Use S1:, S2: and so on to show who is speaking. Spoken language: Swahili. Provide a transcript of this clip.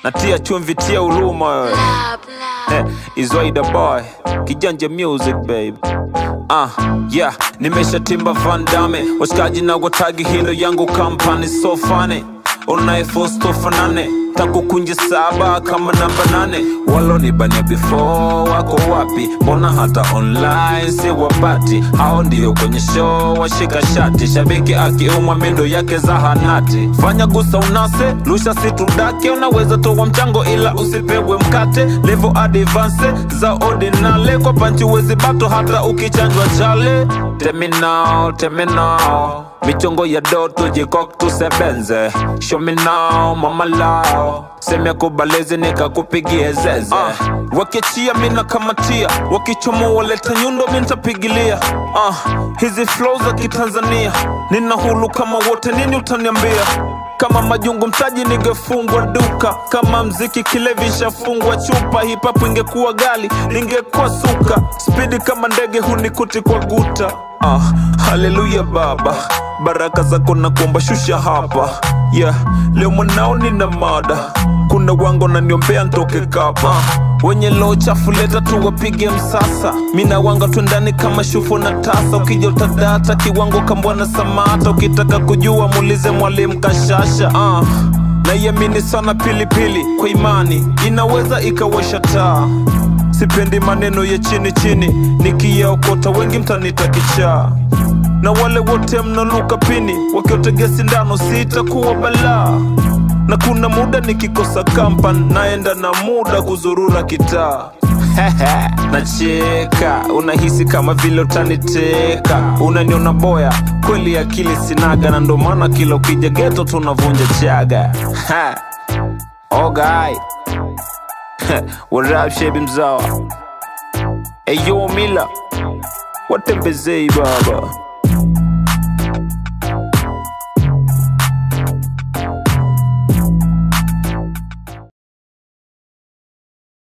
S1: natia chumvi tia huruma wewe Eh, Izwaida boy kijanja music babe Ah, yeah, nimeshatimba Van Damme washikaji na watagi hilo yangu kampani so funny unaefostofanane takukunje saba kama namba nane walonibania before wako wapi mbona hata online si wapati hao ndio kwenye show washika shati shabiki akiumwa mindo yake zahanati fanya gusa unase lusha situdake unaweza toa mchango ila usipewe mkate levo advance za ordinale kwa panchi wezi bato hata ukichanjwa chale teminao teminao michongo ya doto jikok tusebenze show me now mama lao seme kubalezi nikakupigie zeze uh, wakiachia mina kamatia wakichomo waleta nyundo mintapigilia uh, hizi flow za kitanzania nina hulu kama wote nini utaniambia kama majungu mtaji ningefungwa duka kama mziki kilevi shafungwa chupa hipapu ingekuwa gali ningekuwa suka spidi kama ndege hunikuti kwa guta ah, haleluya baba baraka zako na kuomba shusha hapa yeah, leo mwanao nina mada kuna wango naniombea ntoke kapa wenye loo chafu leta tu wapige msasa mina wanga twendani kama shufu na tasa ukija utadata kiwango kambwana samata ukitaka kujua muulize mwalimu kashasha uh, naiamini sana pilipili kwa imani inaweza ikawasha taa sipendi maneno ya chini chini nikiyaokota wengi mtanita kichaa na wale wote mnaluka pini wakiotegea sindano sitakuwa balaa na kuna muda nikikosa kampan naenda na muda kuzurura kitaa nacheka unahisi kama vile utaniteka unaniona boya kweli akili sinaga na ndo maana kila ukija geto tunavunja chaga Ha. ogai warap shebi mzawa eyo mila watembezei baba